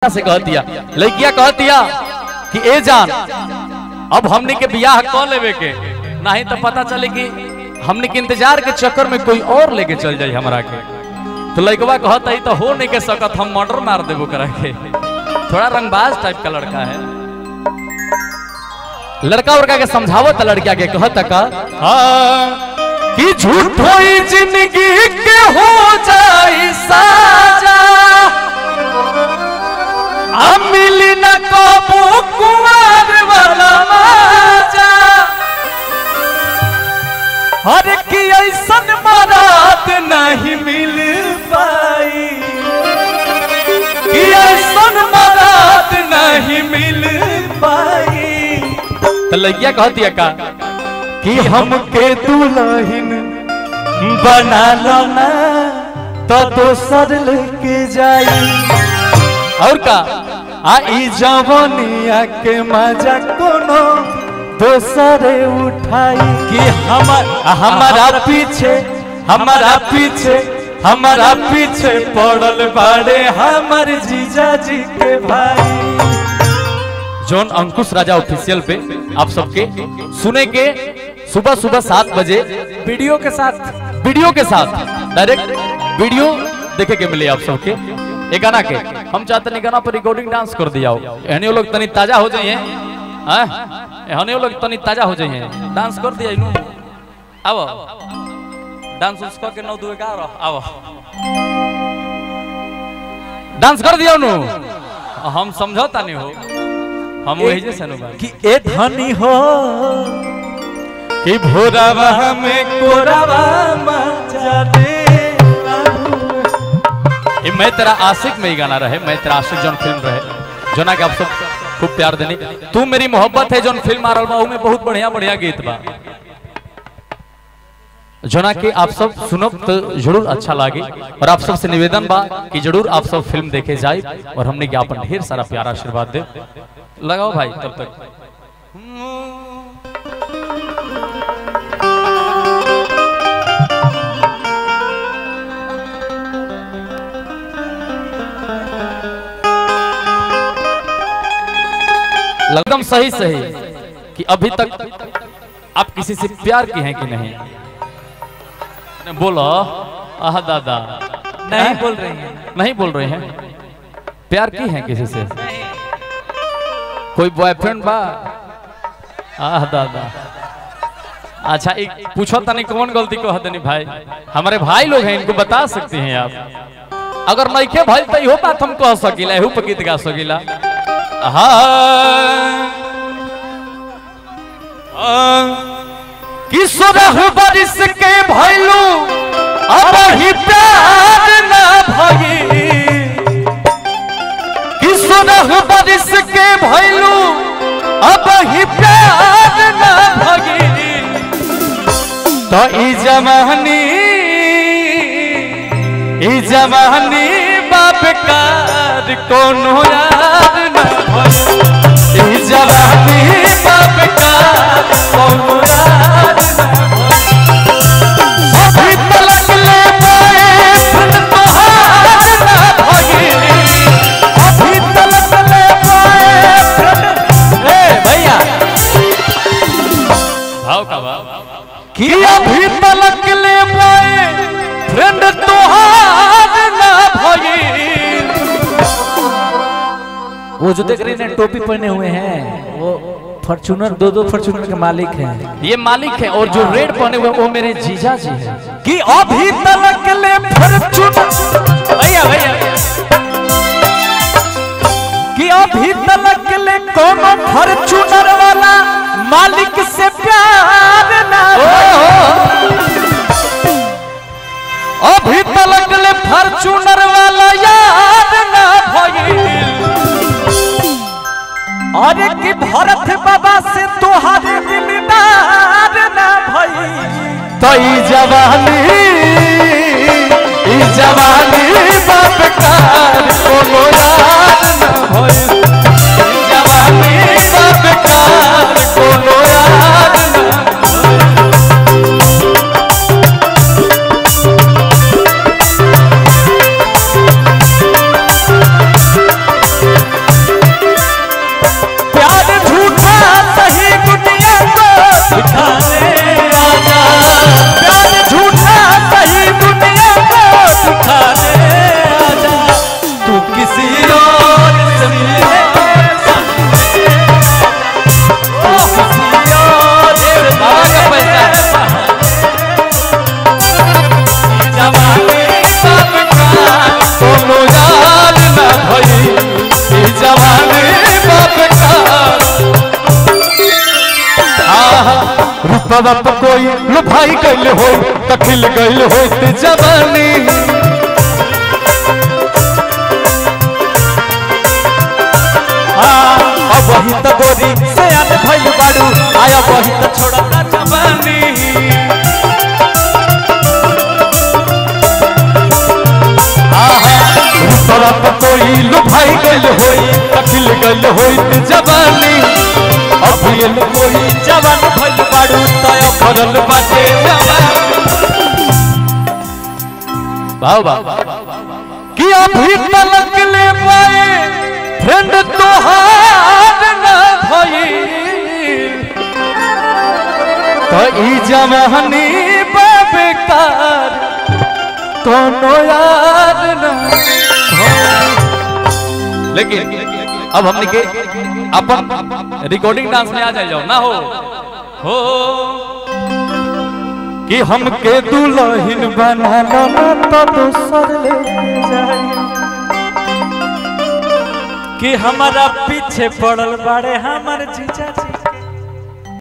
लड़किया से कह दिया लड़किया कह दिया कि ए जान अब हमने के बियाह क लेवे के नहीं तो पता चले कि हमने के इंतजार के चक्कर में कोई और लेके चल जाए हमरा के तो लड़कवा कहता ही तो हो नहीं के सकत हम मर्डर मार देबो करा के थोड़ा रंगबाज टाइप का लड़का है लड़का उड़का के समझावत लड़किया के कहता का हाँ, कि झूठो ही जिंदगी के हो जाई साजा अब मिली न कबो कुमार वाला माजा हर की ऐसन मराद नहीं मिल पाई कि ऐसन मराद नहीं मिल पाई तो लड़किया कहती का कि हमके दुल्हन बना लो ना तो दोसर लेके जाई और का आ ई जवनिया के मजा कोनो दोसरे उठाई कि हमर हमारा पीछे हमारा पीछे हमारा पीछे पड़ल बाड़े हमर जीजा जी के भाई जॉन अंकुश राजा ऑफिशियल पे आप सबके सुने के सुबह सुबह सात बजे वीडियो के साथ वीडियो के साथ डायरेक्ट वीडियो देखे के मिले आप सबके ये गाना के हम चाहते नहीं गाना पर रिकॉर्डिंग डांस कर दिया हो हने लोग तनी ताजा हो जाइए हने लोग तनी ताजा हो जाइए डांस कर दिया इनु आओ डांस उस के नौ दुए का आओ डांस कर दिया नु हम समझौता नहीं हो हम वही जैसे अनुमान कि ए धनी हो कि भोरावा में कोरावा मचा दे ये मैं तेरा आशिक में ही गाना रहे मैं तेरा आशिक जौन फिल्म रहे जोना के आप सब खूब प्यार देनी तू मेरी मोहब्बत है जौन फिल्म आ रहा बा में बहुत बढ़िया बढ़िया गीत बा जोना के आप सब सुनो तो जरूर अच्छा लागे और आप सब से निवेदन बा कि जरूर आप सब फिल्म देखे जाए और हमने ज्ञापन ढेर सारा प्यारा आशीर्वाद दे लगाओ भाई तब तक एकदम सही सही कि अभी तक आप किसी से प्यार की हैं कि नहीं ने बोलो आह दादा नहीं बोल रही हैं नहीं बोल रहे हैं प्यार की हैं किसी से कोई बॉयफ्रेंड बा आह दादा अच्छा एक पूछो तनी कौन गलती को हदनी भाई हमारे भाई लोग हैं इनको बता सकते हैं आप अगर नहीं के भाई तो इहो बात हम कह सकीला एहू पर गीत गा सकीला हाँ किशोर बरिस के भैलू अब ही प्यार ना भई किशोर बरिस के भैलू अब ही प्यार ना भई तो ई जवानी ई जवानी बाप कार कोनो यार ना भई ई जवानी बाप कार कोनो यार ना अभी तलक ले पाए तोहार ना भई अभी तलक ले पाए ए भैया भाव का भाव कि अभी तलक ले पाए फ्रेंड तोहार ना भई वो जो देख रही हैं टोपी पहने हुए हैं वो फॉर्चूनर दो दो फॉर्चूनर के मालिक हैं ये मालिक है और जो रेड पहने हुए वो मेरे जीजा जी हैं कि अभी तलक ले फॉर्चूनर भैया भैया कि अभी तलक ले कोनो फॉर्चूनर वाला मालिक से प्यार ना अभी तलक ले फॉर्चूनर वाला याद ना भइल अरे कि भरत बाबा से तोहारे दिलदार ना भई तो ई जवानी ई जवानी बाप कार कोनो याद ना भइल ई जवानी बाप कार कोनो याद ना रूपवा तो कोई लो भाई गइल हो तखिल गइल हो जवानी हाँ, अब वही तो गोरी से अन भइल बाड़ू आया वही तो छोड़ता जवानी रूपवा तो कोई लो भाई गइल होई तखिल गइल होई जवानी अब ये लो कोई जवान भइल बाड़ू तय करल बाटे जवानी वाह वाह कि अभी तलक ले पाए फ्रेंड तोहार न भई तो ई जवानी बेकार कोनो यार न लेकिन अब हमने के अपन रिकॉर्डिंग डांस में आ जाए जाओ ना हो हो कि हमके दुल्हन बना लो ना तो दोसर ले जाए कि हमारा पीछे पड़ल बाड़े हमर जीजा जी